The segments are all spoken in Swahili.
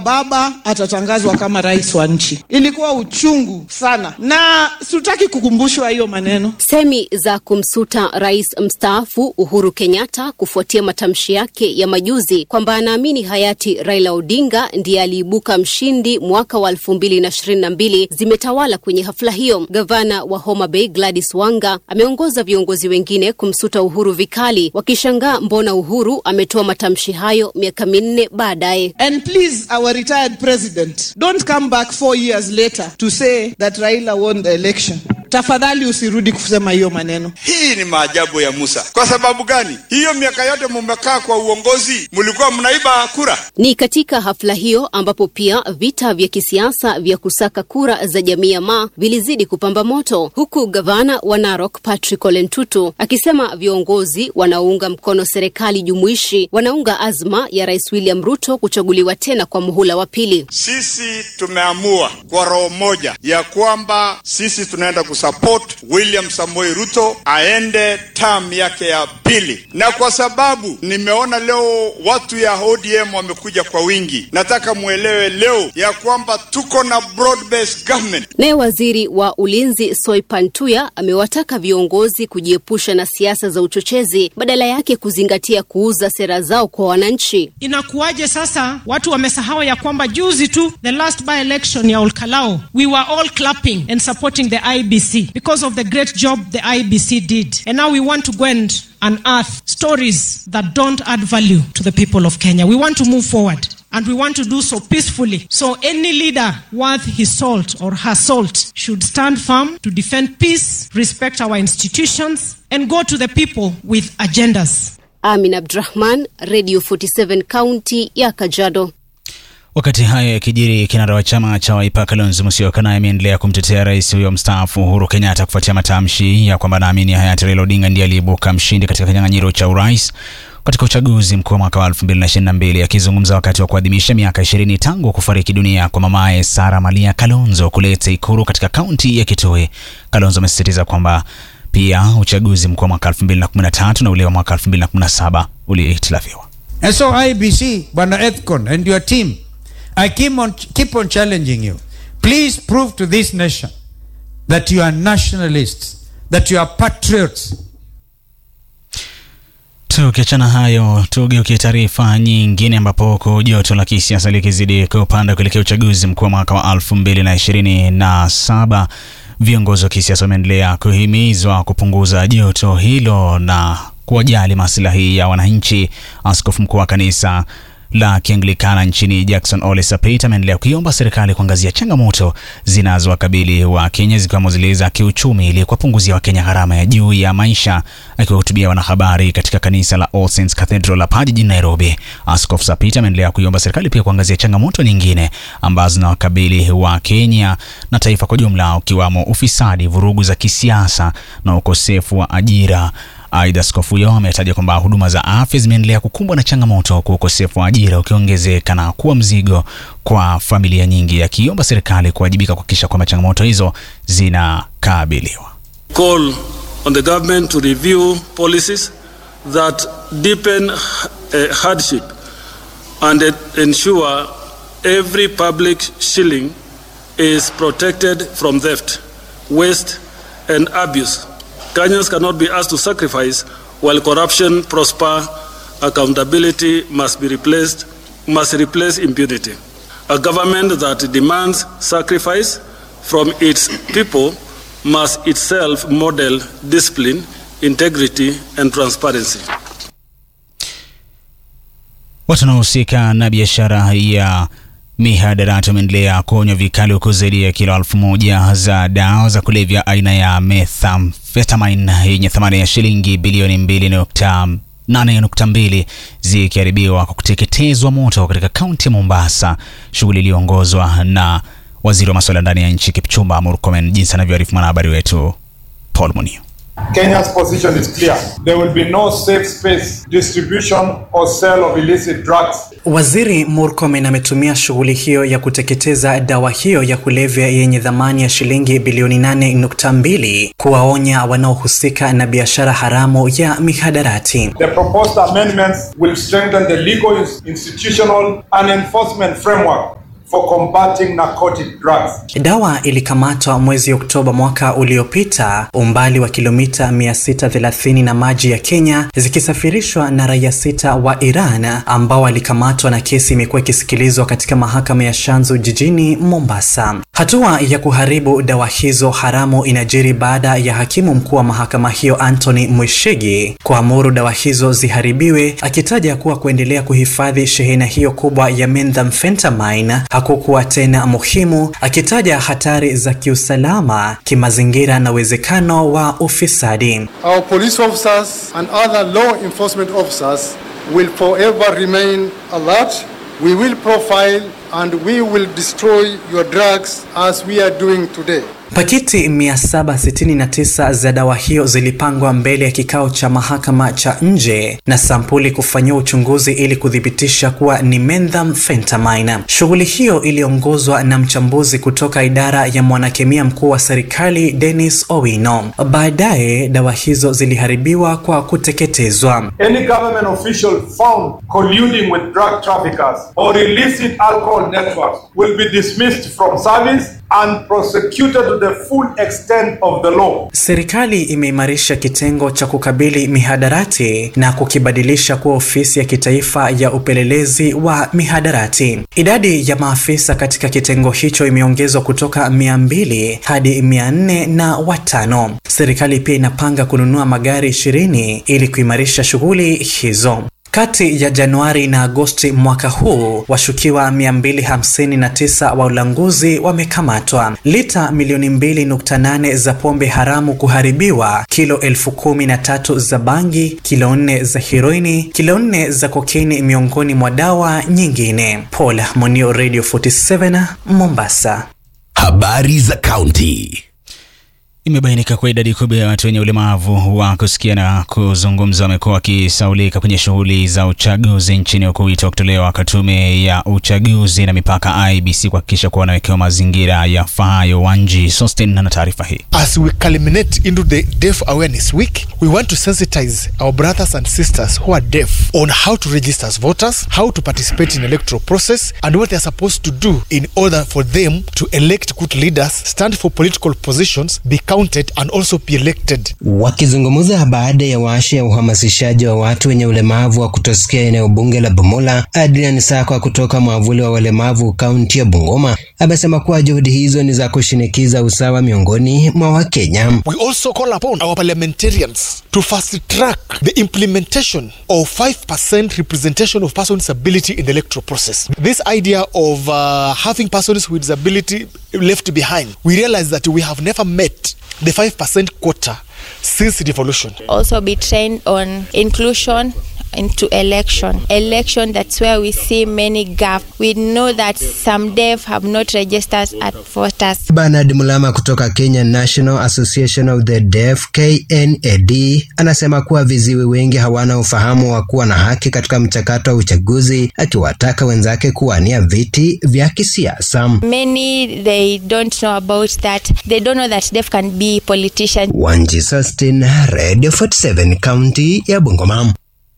baba atatangazwa kama rais wa nchi. Ilikuwa uchungu sana, na sitaki kukumbushwa hiyo maneno. Semi za kumsuta rais mstaafu Uhuru Kenyatta kufuatia matamshi yake ya majuzi kwamba anaamini hayati Raila Odinga ndiye aliibuka mshindi mwaka wa 2022 zimetawala kwenye hafla hiyo. Gavana wa Homa Bay Gladys Wanga ameongoza viongozi wengine kumsuta Uhuru vikali, wakishangaa mbona Uhuru ametoa matamshi hayo miaka minne baadaye. And please, our retired president, don't come back four years later to say that Raila won the election. Tafadhali usirudi kusema hiyo maneno. Hii ni maajabu ya Musa. Kwa sababu gani? Hiyo miaka yote mumekaa kwa uongozi, mulikuwa mnaiba kura. Ni katika hafla hiyo ambapo pia vita vya kisiasa vya kusaka kura za jamii ya Maa vilizidi kupamba moto, huku gavana wa Narok Patrick Ole Ntutu akisema viongozi wanaounga mkono serikali jumuishi wanaunga azma ya Rais William Ruto kuchaguliwa tena kwa muhula wa pili. Sisi tumeamua kwa roho moja ya kwamba sisi tunaenda kusupport William Samoei Ruto aende term yake ya pili, na kwa sababu nimeona leo watu ya ODM wamekuja kwa wingi, nataka muelewe leo ya kwamba tuko na broad based government. Naye waziri wa ulinzi Soipan Tuya amewataka viongozi kujiepusha na siasa za uchochezi, badala yake kuzingatia kuuza sera zao kwa wananchi. Inakuwaje sasa watu wamesahau ya kwamba juzi tu the last by election ya Olkalao we were all clapping and supporting the IBC because of the great job the IBC did and now we want to go and unearth stories that don't add value to the people of Kenya. We want to move forward. And we want to do so peacefully. So any leader worth his salt or her salt should stand firm to defend peace, respect our institutions, and go to the people with agendas. Amin Abdrahman, Radio 47 County ya Kajiado. Wakati hayo yakijiri, kinara wa chama cha Wiper Kalonzo Musyoka naye ameendelea kumtetea rais huyo mstaafu Uhuru Kenyatta kufuatia matamshi ya kwamba naamini hayati Raila Odinga ndiye aliyeibuka mshindi katika kinyang'anyiro cha urais katika uchaguzi mkuu wa mwaka wa 2022. Akizungumza wakati wa kuadhimisha miaka 20 tangu kufariki dunia kwa mamaye Sara Malia Kalonzo kule Teikuru katika kaunti ya Kitui, Kalonzo amesisitiza kwamba pia uchaguzi mkuu wa mwaka 2013 na ule wa mwaka 2017 ulihitilafiwa. And so IBC, Bwana Ethcon and your team, I keep on, keep on challenging you. Please prove to this nation that you are nationalists, that you are patriots. Tukiachana hayo, tugeukie taarifa nyingine, ambapo huku joto la kisiasa likizidi kupanda kuelekea uchaguzi mkuu wa mwaka wa 2027 viongozi wa kisiasa wameendelea kuhimizwa kupunguza joto hilo na kuwajali maslahi ya wananchi. Askofu mkuu wa kanisa la Kianglikana nchini Jackson Ole Sapit ameendelea kuiomba serikali kuangazia changamoto zinazowakabili wa Kenya zikiwemo zile za kiuchumi ili kuwapunguzia Wakenya gharama ya juu ya maisha. Akiwahutubia wanahabari katika kanisa la All Saints Cathedral hapa jijini Nairobi, Askofu Sapit ameendelea kuiomba serikali pia kuangazia changamoto nyingine ambazo zinawakabili wa Kenya na taifa kwa jumla, ukiwamo ufisadi, vurugu za kisiasa na ukosefu wa ajira. Aidha, askofu huyo ametaja kwamba huduma za afya zimeendelea kukumbwa na changamoto huku ukosefu wa ajira ukiongezeka na kuwa mzigo kwa familia nyingi, akiomba serikali kuwajibika kuhakikisha kwamba changamoto hizo zinakabiliwa. Call on the government to review policies that deepen uh, hardship and ensure every public shilling is protected from theft, waste and abuse. Kenyans cannot be asked to sacrifice while corruption prosper. Accountability must be replaced, must replace impunity. A government that demands sacrifice from its people must itself model discipline, integrity and transparency. Watu wanaohusika na biashara ya mihadarati wameendelea kuonywa vikali huku zaidi ya kilo elfu moja za dawa za kulevya aina ya methamphetamine yenye thamani ya shilingi bilioni mbili nukta nane nukta mbili zikiharibiwa kwa kuteketezwa moto katika kaunti ya Mombasa, shughuli iliyoongozwa na waziri wa masuala ndani ya nchi Kipchumba Murkomen, jinsi anavyoarifu mwanahabari wetu Paul Munio. Kenya's position is clear. There will be no safe space, distribution, or sale of illicit drugs. Waziri Murkomen ametumia shughuli hiyo ya kuteketeza dawa hiyo ya kulevya yenye thamani ya shilingi bilioni 8.2 kuwaonya wanaohusika na biashara haramu ya mihadarati. The proposed amendments will strengthen the legal, institutional, and enforcement framework for combating narcotic drugs. Dawa ilikamatwa mwezi Oktoba mwaka uliopita umbali wa kilomita 630 na maji ya Kenya zikisafirishwa na raia sita wa Iran ambao walikamatwa na kesi imekuwa ikisikilizwa katika mahakama ya Shanzu jijini Mombasa. Hatua ya kuharibu dawa hizo haramu inajiri baada ya hakimu mkuu wa mahakama hiyo Anthony Mwishigi kuamuru dawa hizo ziharibiwe akitaja kuwa kuendelea kuhifadhi shehena hiyo kubwa ya methamphetamine hakukuwa tena muhimu, akitaja hatari za kiusalama, kimazingira na uwezekano wa ufisadi. Our police officers and other law enforcement officers will forever remain alert. We will profile and we will destroy your drugs as we are doing today. Pakiti 769 za dawa hiyo zilipangwa mbele ya kikao cha mahakama cha nje na sampuli kufanyiwa uchunguzi ili kuthibitisha kuwa ni methamphetamine. Shughuli hiyo iliongozwa na mchambuzi kutoka idara ya mwanakemia mkuu wa serikali Dennis Owino. Baadaye dawa hizo ziliharibiwa kwa kuteketezwa. Any government official found colluding with drug traffickers or illicit alcohol networks will be dismissed from service and prosecuted to the full extent of the law. Serikali imeimarisha kitengo cha kukabili mihadarati na kukibadilisha kuwa ofisi ya kitaifa ya upelelezi wa mihadarati. Idadi ya maafisa katika kitengo hicho imeongezwa kutoka mia mbili hadi mia nne na watano. Serikali pia inapanga kununua magari ishirini ili kuimarisha shughuli hizo. Kati ya Januari na Agosti mwaka huu, washukiwa 259 wa ulanguzi wamekamatwa. Lita milioni 2.8 za pombe haramu kuharibiwa, kilo elfu kumi na tatu za bangi, kilo nne za heroini, kilo nne za kokaini miongoni mwa dawa nyingine. Paul Monio, Radio 47 Mombasa. Habari za kaunti. Imebainika kuwa idadi kubwa ya watu wenye ulemavu wa kusikia na kuzungumza wamekuwa wakisaulika kwenye shughuli za uchaguzi nchini, huku wito kutolewa kwa tume ya uchaguzi na mipaka IBC kuhakikisha kuwa wanawekewa mazingira yafaayo. Wanji Sosten na taarifa hii. As we culminate into the Deaf Awareness Week, we want to sensitize our brothers and sisters who are deaf on how to register as voters, how to participate in electoral process, and what they are supposed to do in order for them to elect good leaders, stand for political positions, become counted and also be elected. Wakizungumza baada ya warsha ya uhamasishaji wa watu wenye ulemavu wa kutosikia eneo bunge la Bumula, Adrian Sakwa kutoka mwavuli wa walemavu kaunti ya Bungoma amesema kuwa juhudi hizo ni za kushinikiza usawa miongoni mwa Wakenya. We also call upon our parliamentarians to fast track the implementation of 5% representation of persons with disability in the electoral process. This idea of uh, having persons with disability left behind, we realize that we have never met the 5% quota since devolution. Also be trained on inclusion into election. Election, that's where we see many gap. We know that some deaf have not registered at voters. Bernard Mulama kutoka Kenya National Association of the Deaf KNAD anasema kuwa viziwi wengi hawana ufahamu wa kuwa na haki katika mchakato wa uchaguzi, akiwataka wenzake kuwania viti vya kisiasa. Many they don't know about that. They don't know that deaf can be politicians. Wanji Sustin, Radio 47, kaunti ya Bungoma.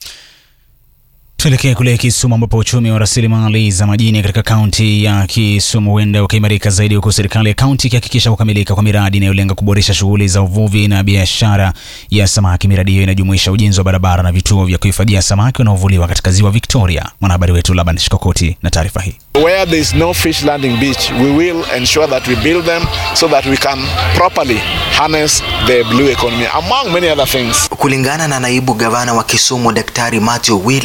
Tuelekee kule Kisumu ambapo uchumi wa rasilimali za majini katika kaunti ya Kisumu huenda ukaimarika zaidi, huku serikali ya kaunti ikihakikisha kukamilika kwa miradi inayolenga kuboresha shughuli za uvuvi na biashara ya samaki. Miradi hiyo inajumuisha ujenzi wa barabara na vituo vya kuhifadhia samaki wanaovuliwa katika ziwa Victoria. Mwanahabari wetu Laban Shikokoti na taarifa hii. Where there is no fish landing beach, we will ensure that we build them so that we can properly harness the blue economy among many other things. Kulingana na naibu gavana wa Kisumu Daktari Matthew Willy,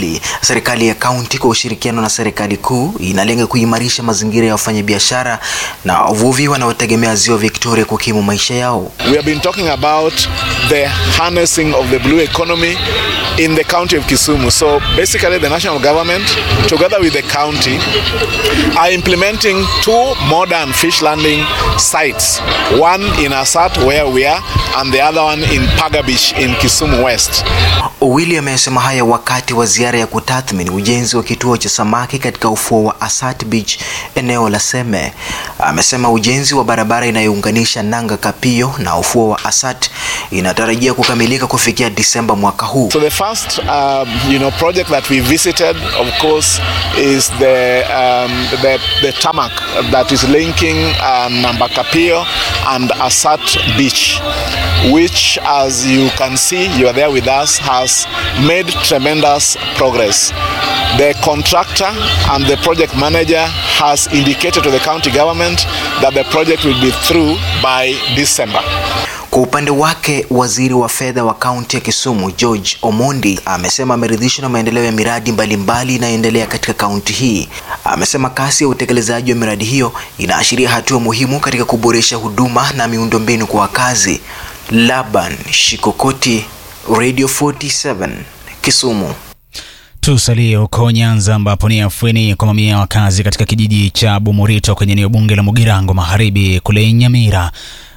Serikali ya kaunti kwa ushirikiano na serikali kuu inalenga kuimarisha mazingira ya wafanyabiashara na wavuvi wanaotegemea ziwa Victoria kukimu maisha yao. We have been talking about the harnessing of the blue economy in the county of Kisumu. So basically, the national government, together with the county, are implementing two modern fish landing sites one in Asat, where we are, and the other one in Paga Beach in Kisumu West. Owili amesema haya wakati wa ziara ya kutathmini ujenzi wa kituo cha samaki katika ufuo wa Asat Beach eneo la Seme. Amesema ujenzi wa barabara inayounganisha Nanga Kapio na ufuo wa Asat inatarajia kukamilika kufikia Disemba mwaka huu. So the first, um, you know, project that we visited, of course, is the um, the, the tarmac that is linking uh, Nambakapio and Asat Beach, which, as you can see, you are there with us, has made tremendous progress. The contractor and the project manager has indicated to the county government that the project will be through by December. Kwa upande wake, waziri wa fedha wa kaunti ya Kisumu George Omondi amesema ameridhishwa na maendeleo ya miradi mbalimbali inayoendelea katika kaunti hii. Amesema kasi ya utekelezaji wa miradi hiyo inaashiria hatua muhimu katika kuboresha huduma na miundombinu kwa wakazi. Laban Shikokoti, Radio 47, Kisumu. Tusalie huko Nyanza ambapo ni afueni kwa mamia ya wakazi katika kijiji cha Bumurito kwenye eneo bunge la Mugirango Magharibi kule Nyamira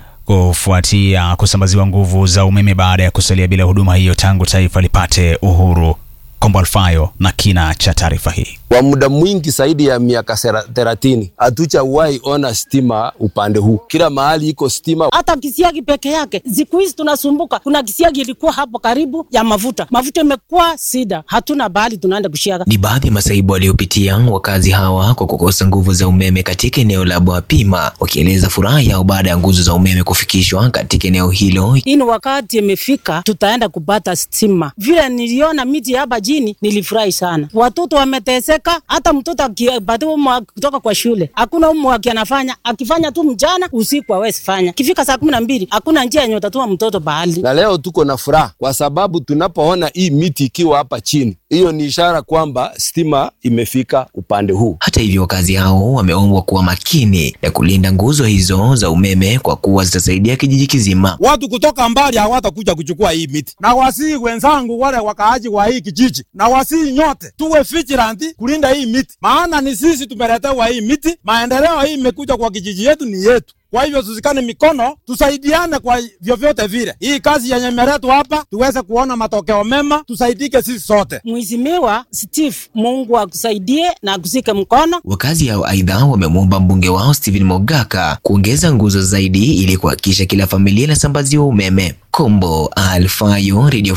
kufuatia kusambaziwa nguvu za umeme baada ya kusalia bila huduma hiyo tangu taifa lipate uhuru. Kombo Alfayo na kina cha taarifa hii. Kwa muda mwingi zaidi ya miaka thelathini hatujawahi ona stima upande huu. Kila mahali iko stima. Hata kisiagi peke yake, siku hizi tunasumbuka. Kuna kisiagi ilikuwa hapo karibu ya mafuta, mafuta imekuwa sida, hatuna bahali tunaenda kushiaga. Ni baadhi ya masaibu waliopitia wakazi hawa kwa kukosa nguvu za umeme katika eneo la Bwapima, wakieleza furaha yao baada ya nguzo za umeme kufikishwa katika eneo hilo. Hii ni wakati imefika, tutaenda kupata stima. Vile niliona miti hapa jini, nilifurahi sana. Watoto wameteseka hata mtoto akipatiwa kutoka kwa shule hakuna umu anafanya akifanya tu mchana usiku hawezi fanya kifika saa kumi na mbili hakuna njia yenye utatuma mtoto bahali na leo tuko na furaha kwa sababu tunapoona hii miti ikiwa hapa chini hiyo ni ishara kwamba stima imefika upande huu hata hivyo wakazi hao wameombwa kuwa makini ya kulinda nguzo hizo za umeme kwa kuwa zitasaidia kijiji kizima watu kutoka mbali hawatakuja kuchukua hii miti na wasii wenzangu wale wakaaji wa hii kijiji na wasii nyote tuwe vigilant kulinda hii miti, maana ni sisi tumeletewa hii miti. Maendeleo hii imekuja kwa kijiji yetu, ni yetu. Kwa hivyo tusikane mikono, tusaidiane kwa vyovyote vile. Hii kazi yenye imeletwa hapa tuweze kuona matokeo mema, tusaidike sisi sote. Mheshimiwa Steve, Mungu akusaidie na akusike mkono. Wakazi hao aidha wamemwomba mbunge wao Stephen Mogaka kuongeza nguzo zaidi ili kuhakikisha kila familia inasambaziwa umeme. Kombo Alfayo, Radio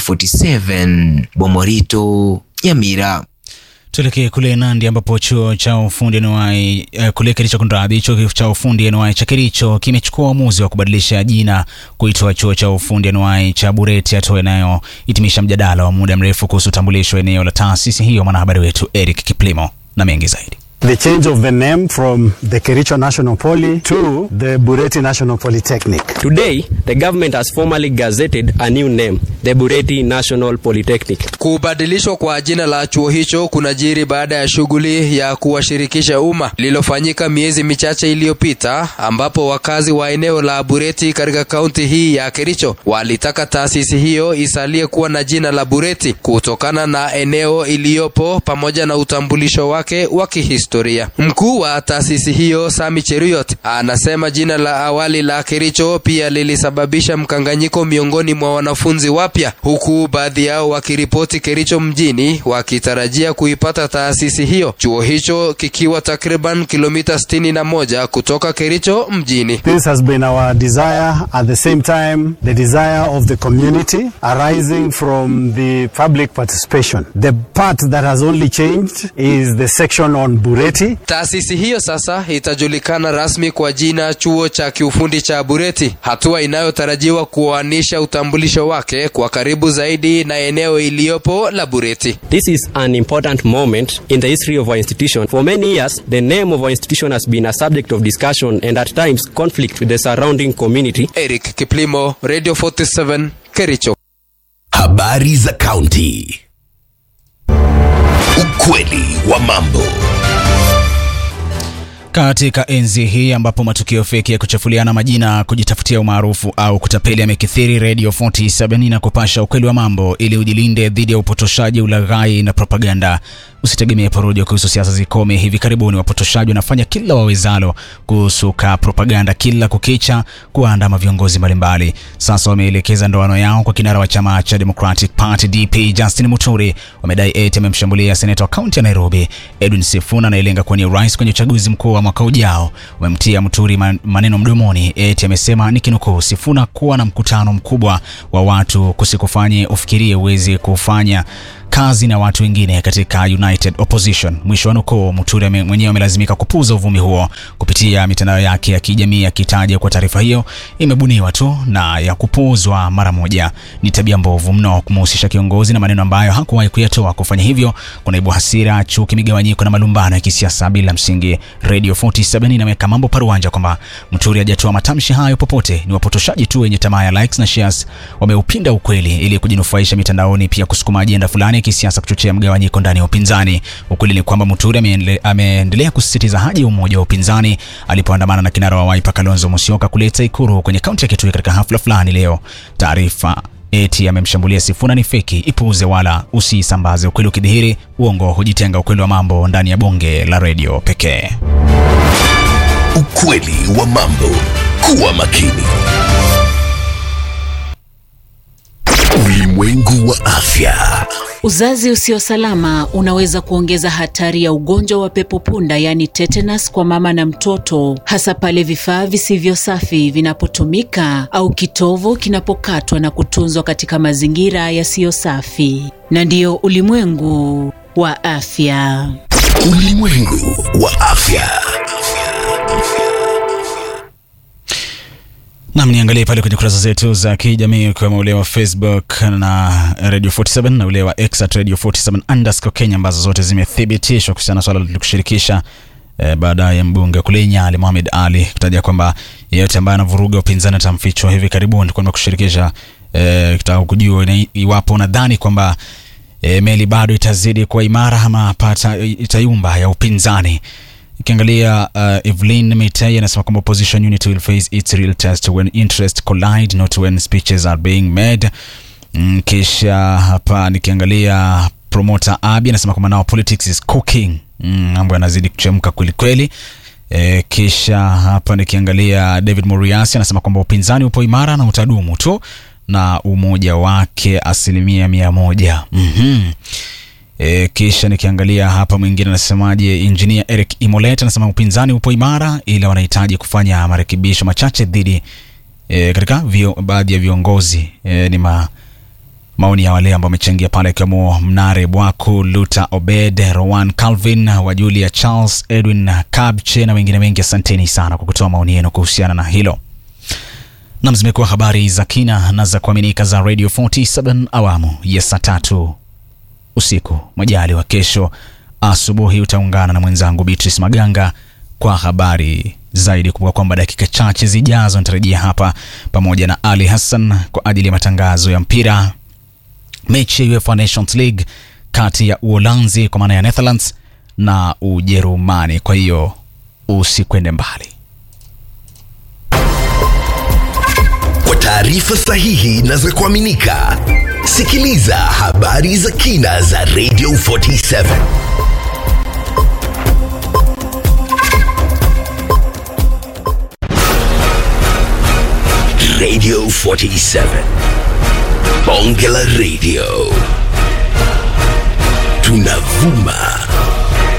47, Bomorito, Nyamira. Tuelekee kule Nandi ambapo chuo cha ufundi anuai uh, kule Kericho kunradhi, chuo cha ufundi anuai cha Kericho kimechukua uamuzi wa kubadilisha jina kuitwa chuo cha ufundi anuai cha Bureti, hatua inayohitimisha mjadala wa muda mrefu kuhusu utambulisho wa eneo la taasisi hiyo. Mwanahabari wetu Eric Kiplimo na mengi zaidi. The change of the name from the Kericho National Poly to the Bureti National Polytechnic. Today, the government has formally gazetted a new name, the Bureti National Polytechnic. Kubadilishwa kwa jina la chuo hicho kunajiri baada ya shughuli ya kuwashirikisha umma lililofanyika miezi michache iliyopita, ambapo wakazi wa eneo la Bureti katika kaunti hii ya Kericho walitaka taasisi hiyo isalie kuwa na jina la Bureti kutokana na eneo iliyopo pamoja na utambulisho wake wa kihistoria historia. Mkuu wa taasisi hiyo Sami Cheruyot anasema jina la awali la Kericho pia lilisababisha mkanganyiko miongoni mwa wanafunzi wapya, huku baadhi yao wakiripoti Kericho mjini wakitarajia kuipata taasisi hiyo, chuo hicho kikiwa takriban kilomita sitini na moja kutoka Kericho mjini. This has been our desire at the same time the desire of the community arising from the public participation. The part that has only changed is the section on Bureti. Taasisi hiyo sasa itajulikana rasmi kwa jina chuo cha kiufundi cha Bureti, hatua inayotarajiwa kuoanisha utambulisho wake kwa karibu zaidi na eneo iliyopo la Bureti. This is an important moment in the history of our institution. For many years, the name of our institution has been a subject of discussion and at times conflict with the surrounding community. Eric Kiplimo, Radio 47, Kericho. Habari za kaunti. Ukweli wa mambo. Katika enzi hii ambapo matukio feki ya kuchafuliana majina, kujitafutia umaarufu au kutapeli yamekithiri, Radio 47 na kupasha ukweli wa mambo ili ujilinde dhidi ya upotoshaji, ulaghai na propaganda. Usitegemee porojo kuhusu siasa zikome. Hivi karibuni wapotoshaji wanafanya kila wawezalo kusuka propaganda kila kukicha, kuwaandama viongozi mbalimbali. Sasa wameelekeza ndoano yao kwa kinara wa chama cha Democratic Party DP Justin Muturi. Wamedai eti amemshambulia seneta wa kaunti ya Nairobi Edwin Sifuna anayelenga kuwania urais kwenye uchaguzi mkuu wa mwaka ujao. Wamemtia Muturi maneno mdomoni, eti amesema nikinukuu, Sifuna kuwa na mkutano mkubwa wa watu kusikufanye ufikirie uwezi kufanya kazi na watu wengine katika United Opposition. Mwisho wa nukuu. Muturi mwenyewe amelazimika kupuuza uvumi huo kupitia mitandao yake ya kijamii akitaja kwa taarifa hiyo imebuniwa tu na ya kupuuzwa mara moja. Ni tabia mbovu mno kumhusisha kiongozi na maneno ambayo hakuwahi kuyatoa. Kufanya hivyo kunaibu hasira, chuki, migawanyiko na malumbano ya kisiasa bila msingi. Radio 47 inaweka mambo paruanja kwamba Muturi hajatoa matamshi hayo popote. Ni wapotoshaji tu wenye tamaa ya likes na shares, wameupinda ukweli ili kujinufaisha mitandaoni, pia kusukuma ajenda fulani kisiasa kuchochea mgawanyiko ndani ya upinzani. Ukweli ni kwamba Muturi ameendelea kusisitiza haja ya umoja wa upinzani alipoandamana na kinara wa Wiper Kalonzo Musyoka kuleta Ikuru kwenye kaunti ya Kitui katika hafla fulani leo. Taarifa eti amemshambulia Sifuna ni feki, ipuuze wala usisambaze. Ukweli ukidhihiri, uongo hujitenga. Ukweli wa mambo ndani ya bonge la redio pekee. Ukweli wa mambo. Kuwa makini. Ulimwengu wa afya. Uzazi usio salama unaweza kuongeza hatari ya ugonjwa wa pepo punda, yaani tetanus, kwa mama na mtoto, hasa pale vifaa visivyo safi vinapotumika au kitovu kinapokatwa na kutunzwa katika mazingira yasiyo safi. Na ndiyo ulimwengu wa afya. Ulimwengu wa afya. Nam, niangalie pale kwenye kurasa zetu za kijamii ukiwemo ule wa Facebook na Radio 47 na ule wa X at Radio 47 underscore Kenya ambazo zote zimethibitishwa kuhusiana na swala tulikushirikisha eh, baada ya mbunge kule Nyali Mohamed Ali kutaja kwamba yeyote ambaye anavuruga upinzani atamfichwa hivi karibuni. Kwa kushirikisha eh, kitaka kujua iwapo nadhani kwamba eh, meli bado itazidi kuwa imara ama pata itayumba ya upinzani. Ikiangalia uh, Evelyn Mitei anasema kwamba opposition unity will face its real test when interest collide not when speeches are being made. Mm, kisha hapa nikiangalia promoter Abi anasema kwamba now politics is cooking. Mm, mambo yanazidi kuchemka kweli kweli. E, kisha hapa nikiangalia David Muriasi anasema kwamba upinzani upo imara na utadumu tu na umoja wake asilimia mia moja. mm-hmm. E, kisha nikiangalia hapa mwingine anasemaje, engineer Eric Imolet anasema upinzani upo imara, ila wanahitaji kufanya marekebisho machache dhidi e, katika baadhi ya viongozi e, ni ma, maoni ya wale ambao wamechangia pale, ikiwemo Mnare Bwaku, Luta Obed, Rowan Calvin, Wajulia Charles, Edwin Kabche na wengine wengi. Asanteni sana kwa kutoa maoni yenu kuhusiana na hilo. Nam, zimekuwa habari za kina na za kuaminika za Radio 47 awamu ya saa tatu usiku. Majali wa kesho asubuhi utaungana na mwenzangu Beatrice Maganga kwa habari zaidi. Kumbuka kwamba dakika chache zijazo nitarejea hapa pamoja na Ali Hassan kwa ajili ya matangazo ya mpira, mechi ya UEFA Nations League kati ya Uholanzi kwa maana ya Netherlands na Ujerumani. Kwa hiyo usikwende mbali. Kwa taarifa sahihi na za kuaminika, sikiliza habari za kina za Radio 47. Radio 47. Bonge la Radio. Tunavuma